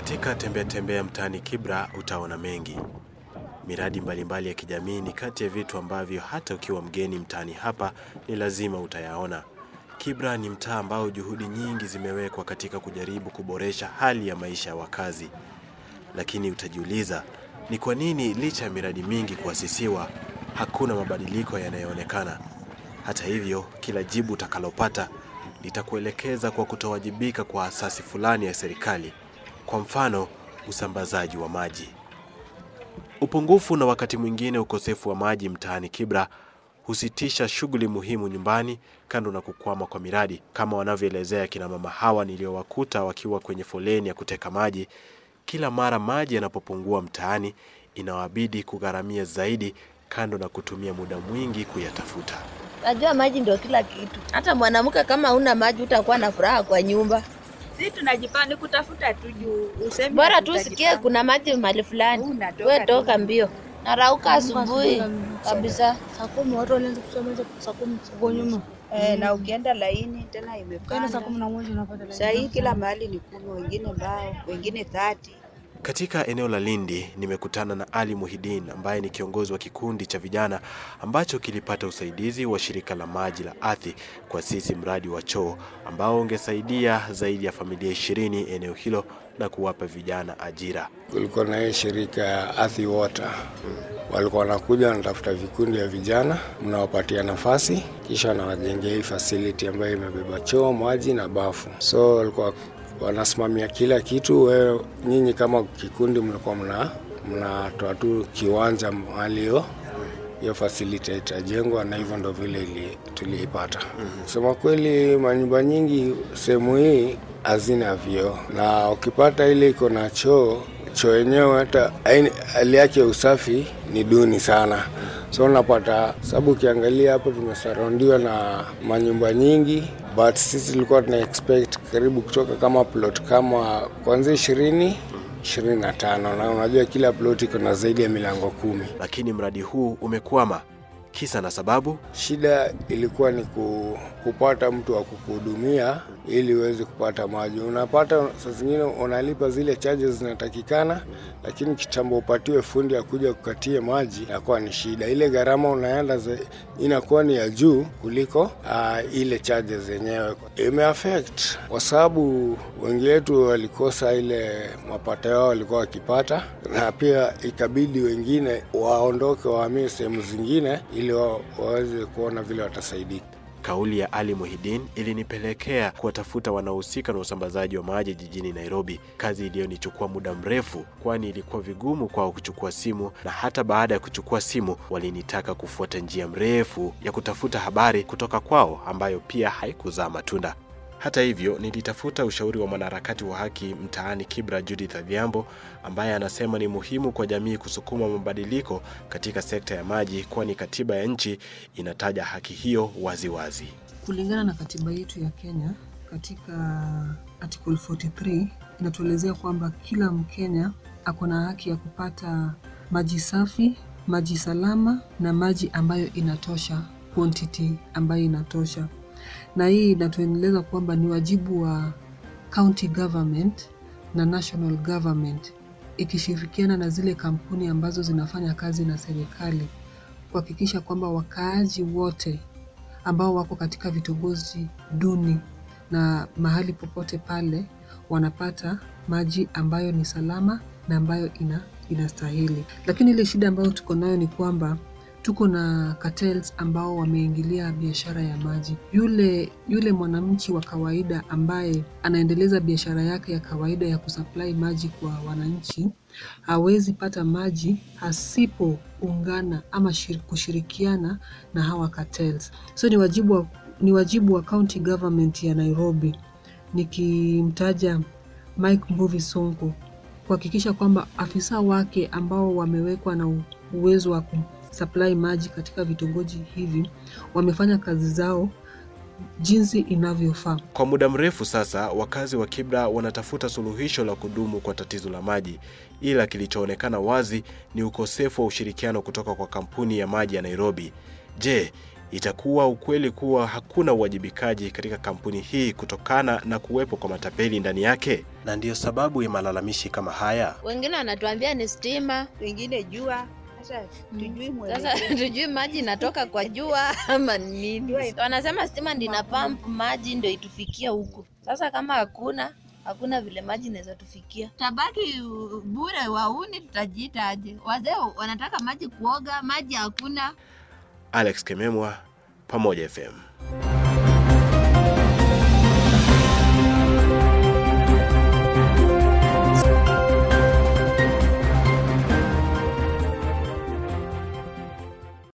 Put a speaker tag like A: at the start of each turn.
A: Katika tembea tembea mtaani Kibra utaona mengi. Miradi mbalimbali ya kijamii ni kati ya vitu ambavyo hata ukiwa mgeni mtaani hapa ni lazima utayaona. Kibra ni mtaa ambao juhudi nyingi zimewekwa katika kujaribu kuboresha hali ya maisha ya wakazi. Lakini utajiuliza, ni kwa nini licha ya miradi mingi kuasisiwa hakuna mabadiliko yanayoonekana? Hata hivyo, kila jibu utakalopata litakuelekeza kwa kutowajibika kwa asasi fulani ya serikali. Kwa mfano, usambazaji wa maji. Upungufu na wakati mwingine ukosefu wa maji mtaani Kibra husitisha shughuli muhimu nyumbani, kando na kukwama kwa miradi, kama wanavyoelezea kina mama hawa niliowakuta wakiwa kwenye foleni ya kuteka maji. Kila mara maji yanapopungua mtaani, inawabidi kugharamia zaidi, kando na kutumia muda mwingi kuyatafuta.
B: Najua maji ndio kila kitu. Hata mwanamke kama una maji utakuwa na furaha kwa nyumba.
C: Si tunajipanga ni kutafuta tu juu useme
B: Bora tu
C: tutajipanga.
B: sikie kuna maji mahali fulani,
C: Unatoka
B: we
C: tu.
B: toka mbio. Narauka asubuhi kabisa.
D: Saa kumi watu walianza kusoma hizo saa kumi huko nyuma.
C: Eh, na ukienda laini tena
D: Kaenda saa kumi
C: imepanda.
D: na moja unapata laini.
C: Saa hii kila mahali ni kumi, wengine mbao, wengine thati.
A: Katika eneo la Lindi nimekutana na Ali Muhidin ambaye ni kiongozi wa kikundi cha vijana ambacho kilipata usaidizi wa shirika la maji la Athi kuasisi mradi wa choo ambao ungesaidia zaidi ya familia ishirini eneo hilo na kuwapa vijana ajira.
E: Kulikuwa na hii shirika ya Athi Water, walikuwa wanakuja wanatafuta vikundi ya vijana, mnawapatia nafasi, kisha wanawajengea hii facility ambayo imebeba choo, maji na bafu. So walikuwa wanasimamia kila kitu. Wewe nyinyi kama kikundi mlikuwa mna mnatoa tu kiwanja mahali hiyo hiyo facility itajengwa, na hivyo ndo vile ili, tuliipata. Kusema kweli, manyumba nyingi sehemu hii hazina vyoo, na ukipata ile iko na choo choo yenyewe hata haini- hali yake ya usafi ni duni sana, so unapata sababu, ukiangalia hapo tumesaraundiwa na manyumba nyingi, but sisi tulikuwa tuna expect karibu kutoka kama plot kama kuanzia ishirini ishirini na tano na unajua kila plot iko na zaidi ya milango kumi.
A: Lakini mradi huu umekwama. Kisa na sababu,
E: Shida ilikuwa ni ku, kupata mtu wa kukuhudumia ili uweze kupata maji. Unapata saa zingine unalipa zile charges zinatakikana, lakini kitambo upatiwe fundi akuja kukatie maji inakuwa ni shida. Ile gharama unaenda za- inakuwa ni ya juu kuliko uh, ile charges zenyewe. Imeaffect kwa sababu wengi wetu walikosa ile mapato yao walikuwa wakipata, na pia ikabidi wengine waondoke wahamie sehemu zingine ili wa, waweze kuona vile watasaidika.
A: kauli ya Ali Muhidin ilinipelekea kuwatafuta wanaohusika na usambazaji wa maji jijini Nairobi, kazi iliyonichukua muda mrefu, kwani ilikuwa vigumu kwao kuchukua simu, na hata baada ya kuchukua simu walinitaka kufuata njia mrefu ya kutafuta habari kutoka kwao, ambayo pia haikuzaa matunda. Hata hivyo, nilitafuta ushauri wa mwanaharakati wa haki mtaani Kibra, Judith Adhiambo, ambaye anasema ni muhimu kwa jamii kusukuma mabadiliko katika sekta ya maji, kwani katiba ya nchi inataja haki hiyo waziwazi wazi.
F: Kulingana na katiba yetu ya Kenya katika article 43 inatuelezea kwamba kila Mkenya ako na haki ya kupata maji safi, maji salama na maji ambayo inatosha, quantity ambayo inatosha. Na hii inatueleza kwamba ni wajibu wa county government na national government ikishirikiana na zile kampuni ambazo zinafanya kazi na serikali kuhakikisha kwamba wakaaji wote ambao wako katika vitongoji duni na mahali popote pale wanapata maji ambayo ni salama na ambayo ina inastahili. Lakini ile shida ambayo tuko nayo ni kwamba tuko na cartels ambao wameingilia biashara ya maji. Yule yule mwananchi wa kawaida ambaye anaendeleza biashara yake ya kawaida ya kusupply maji kwa wananchi hawezi pata maji asipoungana ama shir- kushirikiana na hawa cartels. So ni wajibu wa, ni wajibu wa county government ya Nairobi nikimtaja Mike Mbuvi Sonko kuhakikisha kwamba afisa wake ambao wamewekwa na u- uwezo wa kusupply maji katika vitongoji hivi wamefanya kazi zao jinsi inavyofaa.
A: Kwa muda mrefu sasa, wakazi wa Kibra wanatafuta suluhisho la kudumu kwa tatizo la maji, ila kilichoonekana wazi ni ukosefu wa ushirikiano kutoka kwa kampuni ya maji ya Nairobi. Je, Itakuwa ukweli kuwa hakuna uwajibikaji katika kampuni hii kutokana na kuwepo kwa matapeli ndani yake, na ndiyo sababu ya malalamishi kama haya.
B: Wengine wanatuambia ni stima,
C: wengine jua. Sasa tujui mwelekeo.
B: sasa tujui maji inatoka kwa jua ama ni nini. Wanasema stima ndio ina pump maji ndio itufikia huku. Sasa kama hakuna hakuna vile maji inaweza tufikia, tabaki uh, bure. Wauni tutajiita aje? Wazee wanataka maji kuoga, maji hakuna.
A: Alex Kememwa, Pamoja FM.